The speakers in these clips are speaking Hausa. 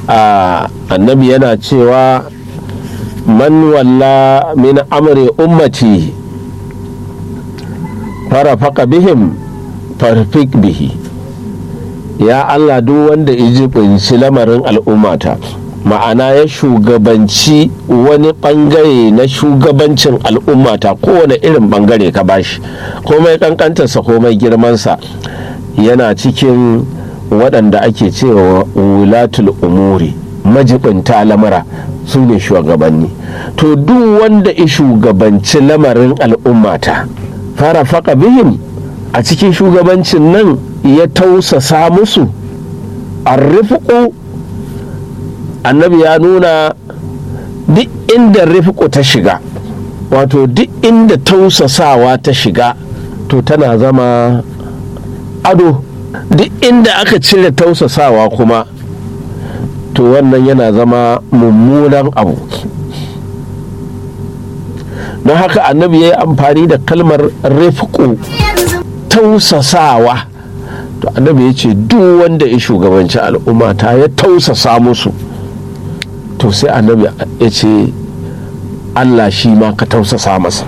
annabi yana cewa man walla min amri ummati farafaka bihim farfik bihi ya allah duk wanda ijibinci lamarin al'ummata ma'ana ya shugabanci wani bangare na shugabancin al'ummata kowane irin bangare ka bashi komai kankantarsa komai girmansa yana cikin waɗanda ake cewa wulatul umuri majibinta lamura su ne shugabanni to duk wanda ya shugabanci lamarin al'ummata fara faka bihim a cikin shugabancin nan ya tausasa musu arrifuku annabi ya nuna duk inda rifiku ta shiga wato duk inda tausasawa ta shiga to tana zama ado duk inda aka cire tausasawa kuma to wannan yana zama mummunan abu don haka annabi ya yi amfani da kalmar rifiku tausasawa to annabi ya ce duk wanda ya shugabanci al'umma ta ya tausasa musu to sai annabi ya ce allah shi ma ka tausasa masa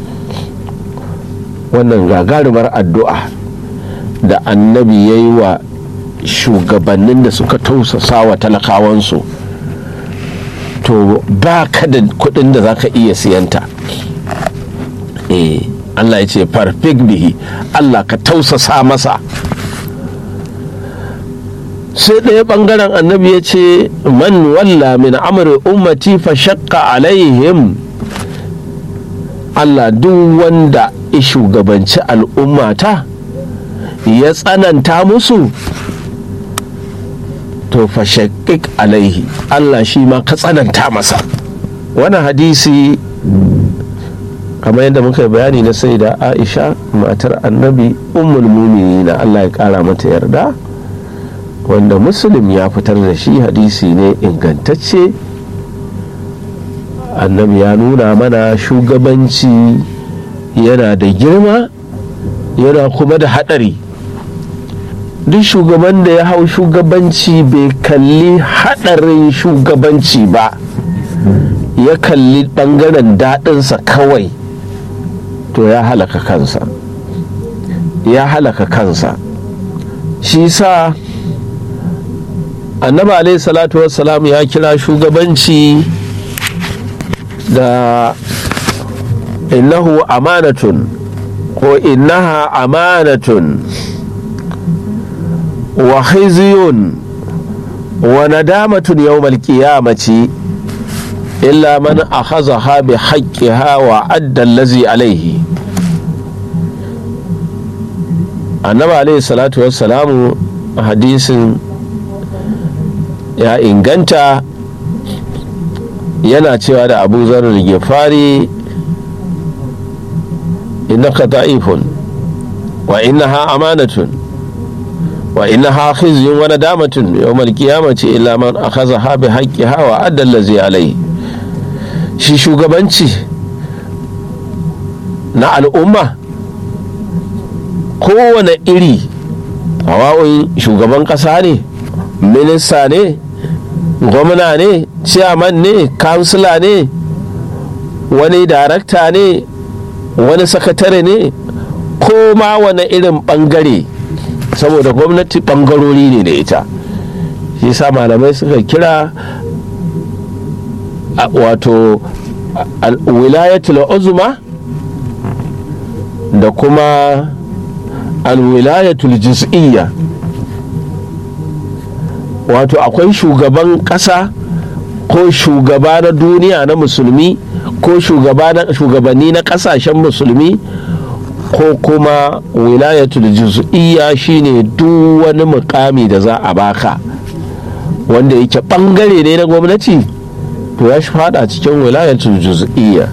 wannan gagarumar addu'a da annabi ya yi wa shugabannin da suka tausasa wa talakawansu to ba ka da kudin da za ka iya siyanta eh allah ya ce farfik bihi allah ka tausasa masa sai ɗaya ɓangaren annabi ya ce man walla min amri ummati fa shakka alaihim Allah duk wanda ya shugabanci al'ummata ya tsananta musu to fa shakkik alaihi Allah shi ma ka tsananta masa wani hadisi kamar yadda muka bayani na sai da aisha matar annabi ummul na Allah ya kara mata yarda wanda muslim ya fitar da shi hadisi ne ingantacce annabi ya nuna mana shugabanci yana da girma yana kuma da haɗari duk shugaban da ya hau shugabanci bai kalli haɗarin shugabanci ba ya kalli ɓangaren daɗinsa kawai to ya halaka kansa ya halaka kansa shi sa annabi alaihi salatu wassalam ya kira shugabanci da innahu amanatun ko innaha amanatun wa khizyun wa nadamatun yawmal qiyamati illa man akhazaha bi haqqiha wa adda allazi alaihi annabi alaihi salatu wassalamu hadisin ya inganta yana cewa da abu zarar gefari innaka da'ifun wa innaha amanatun wa innaha khizyun wa nadamatun yawmal qiyamati illa man akhadha bi haqqiha wa adda allazi alayhi shi shugabanci na al'umma kowane iri hawa'un shugaban kasa ne minista ne gwamna ne ciyaman ne kansila ne wani darakta ne wani sakatare ne ko ma wani irin bangare saboda gwamnati bangarori ne da ita shi sa malamai suka kira wato wilayatul uzma da kuma alwilayatul juz'iyya wato akwai shugaban ƙasa ko shugaba na duniya na musulmi ko shugabanni na ƙasashen musulmi ko kuma wilayatul juz'iyya shine duk wani mukami da za a baka wanda yake bangare ne na gwamnati to ya shi fada cikin wilayatul juz'iyya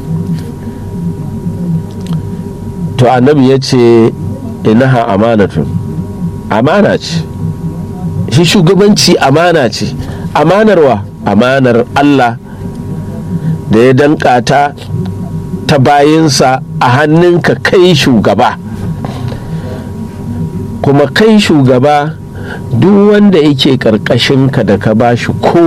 to annabi ya ce inaha amanatun amana ce shi shugabanci amana ce amanarwa amanar Allah da ya danka ta ta bayinsa a hannunka kai shugaba kuma kai shugaba duk wanda yake ka da ka bashi ko